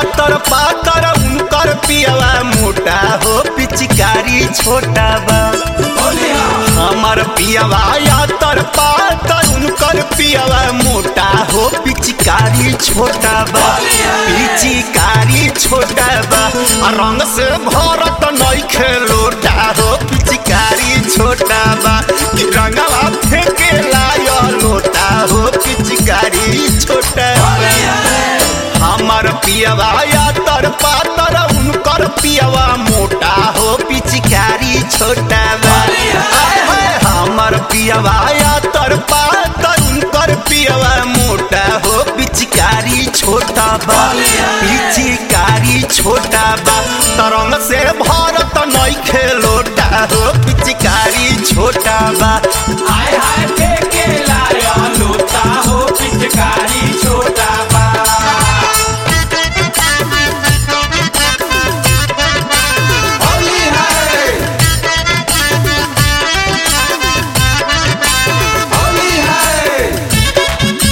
आतर पातर उनकर पियवा मोटा हो पिचकारी छोटा बा हमर पियवा आतर पातर उनकर पियवा मोटा हो पिचकारी छोटा बा पिचकारी छोटा बा आ रंग से भरत नइखे लोटा हो पिचकारी छोटा बा कि रंगवा फेंके लायो लोटा हो पिचकारी छोटा बा हमर पियवा यातर पातर उनकर पियवा मोटा हो पिचकारी छोटा बा आय हाय हमर पियवा यातर पातर उनकर पियवा मोटा हो पिचकारी छोटा बा पिचकारी छोटा बा तरंग से भारत नइखे लोटा हो पिचकारी छोटा बा हाय हाय फेंके लाया लोटा हो पिचकारी छोटा बा होली है होली है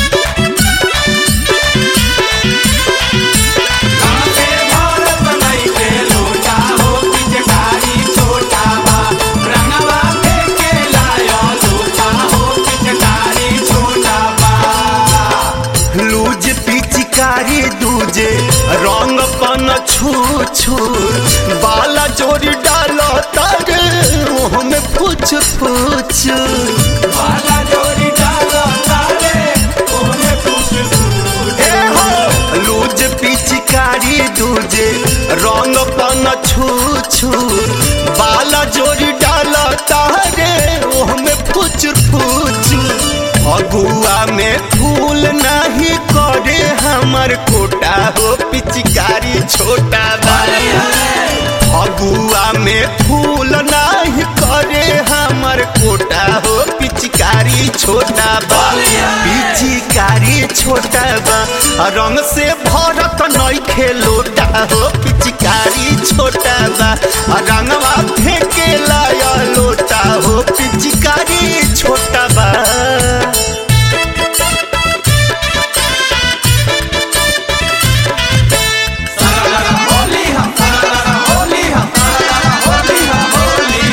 कांटे भारत नइखे लोटा हो पिचकारी छोटा बा रंगवा फेंके लाया लोटा हो पिचकारी छोटा बा लूज पिचकारी दूजे रंग पन छू छू बाला जोड़ी डालो तारे मुँह में पूछ पूछ बाला जोड़ी डालो तारे ओमे पूछ पूछ ए हो लूज पिचकारी दूजे रंग पन छू छू बाला जोड़ी डालो तारे मुँह में पूछ पूछ फगुआ में फूल नहीं करे हमर कोटा हो पिचकारी छोटा बा फगुआ में फूल नहीं करे हमर कोटा हो पिचकारी छोटा बा पिचकारी छोटा बा रंग से भरत नइखे लोटा हो पिचकारी छोटा बा रंगवा फेंके लाया लोटा हो पिचकारी छोटा बा होली हम होली हम होली हम होली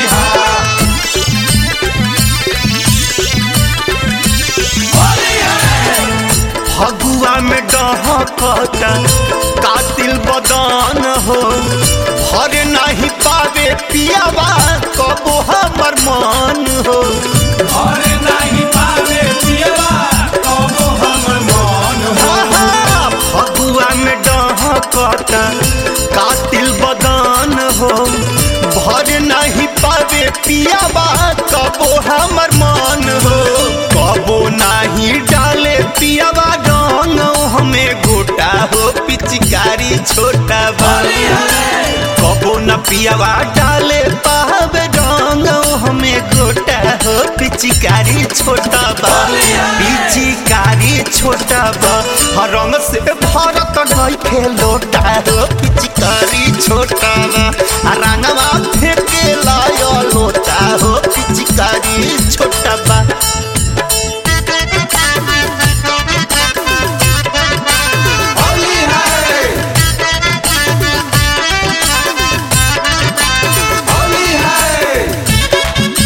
हम होली है फगुआ में डहकता कातिल बदन हो भर नहीं पावे पियावा कबो हमर मन हो और नहीं पावे पियवा कबो हमर मन हो आहा, फगुआ में डहकता कातिल बदन हो भर नहीं पावे पियावा कबो हमर मन हो कबो नहीं डाले पियावा रंग हमें गोटा हो पिचकारी छोटा बा कबो न पियावा डाले पावे रंग हमें गोटा हो पिचकारी छोटा बा पिचकारी छोटा बा हर रंग से भरत नइखे लोटा हो पिचकारी छोटा बा आ रंगवा फेंके लायो लोटा हो पिचकारी छोटा बा होली है होली है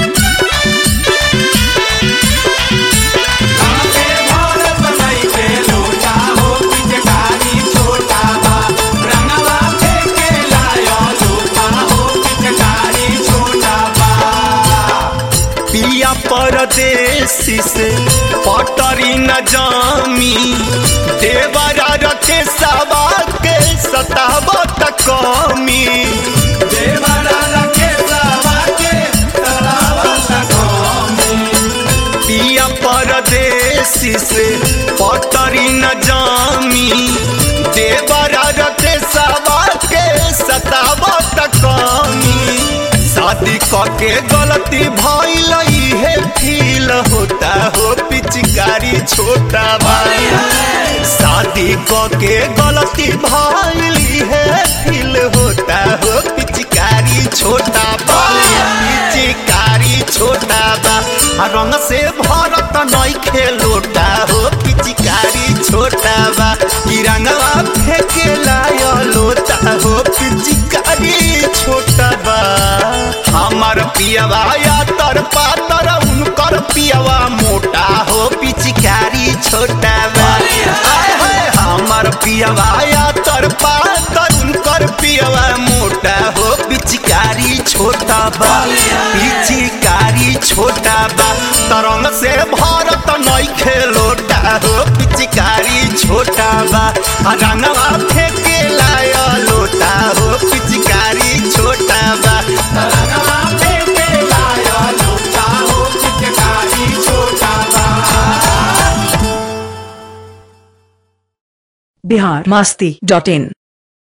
कांटे भारत नइखे लोटा हो पिचकारी छोटा बा रंगवा फेंके लाया लोटा हो पिचकारी छोटा बा पिया परदेसी से पटरी न जामी देवरा रखे सवा के सतावत कमी देवरा रखे सवा के सतावत कौमी पिया परदेसी से पटरी न जामी देवरा रखे सवा के सतावत कमी शादी के गलती भइल है फील होता हो पिचकारी छोटा भाई शादी के गलती भइल है फील होता हो पिचकारी छोटा बा पिचकारी छोटा बा आ रंग से भरत नइखे लोटा हो पिचकारी छोटा बा कि रंगवा फेंकेला पियवा मोटा हो पिचकारी छोटा बा आय हाय हमर पियवा या तर पातर उनकर पियवा मोटा हो पिचकारी छोटा बा पिचकारी छोटा बा तरंग से भारत नई खेलोटा हो पिचकारी छोटा बा आ रंगवा फेंके लाया लोटा हो पिचकारी छोटा बा रंगवा फेंके लाया लोटा हो पिचकारी छोटा बा बिहार मस्ती डॉट इन